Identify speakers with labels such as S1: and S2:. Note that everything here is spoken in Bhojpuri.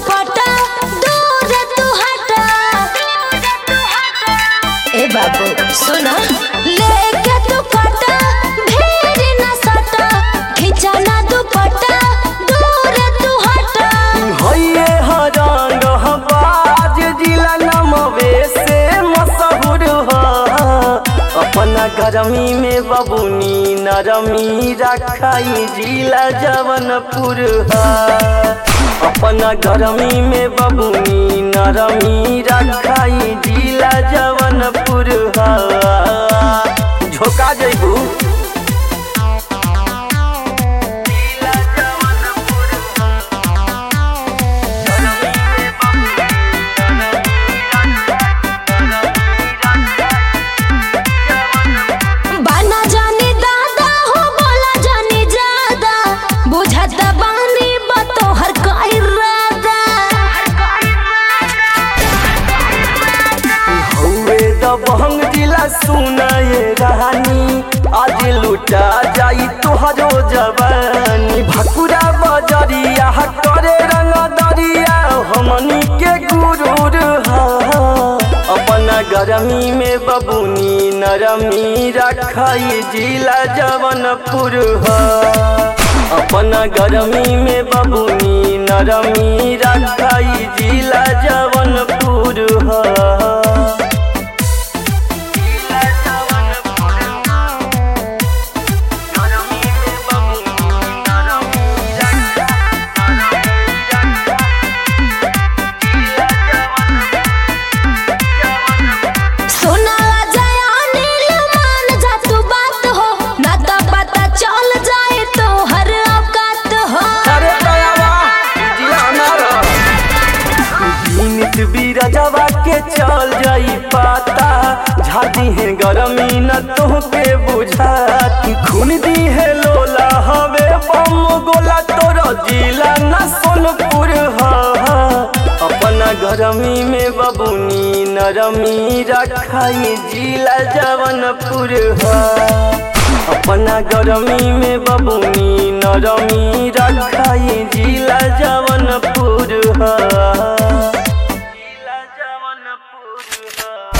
S1: दुपट्टा दूर तू हटा ए बाबू सुना लेके दुपट्टा भीड़ न सटा खींचा ना दुपट्टा दूर तू हटा
S2: हइये हरंग बाज जिला नमवे से मशहूर ह अपना गरमी में बबुनी नरमी रखाई जिला जवनपुर ह अपना गरमी में बबुनी नरमी रखाई जिला जवनपुर ह झोका जइबू
S1: बाना जानी दादा हो बोला जानी ज्यादा बुझता बानी बतो हर कोई रादा
S2: हौवे दबंग जिला सुनाए रानी आज लुटा जाई तोहरो जवानी भकुरा बजरिया करे रंग दरिया हमनी के गुरूर हा अपना गरमी में बबुनी नरमी रखाई जिला जवनपुर हा अपना गरमी में बबुनी नरमी रखाई जिला जवनपुर हा
S1: सुना जाया नील मान जा तू बात हो ना तो पता चल जाए तो हर औकात हो
S2: अरे दयावा जिया हमारा बीनित बीरजवा के चल जाई पाता झादी है गरमी न तोहके बुझाती खून दी है लोला हवे बम गोला तोर जिला न सोनपुर हा अपना गरमी में बबुनी नरमी रखाई जिला जवनपुर हा अपना गरमी में बबुनी नरमी रखाई जिला जवनपुर हा जिला जवनपुर हा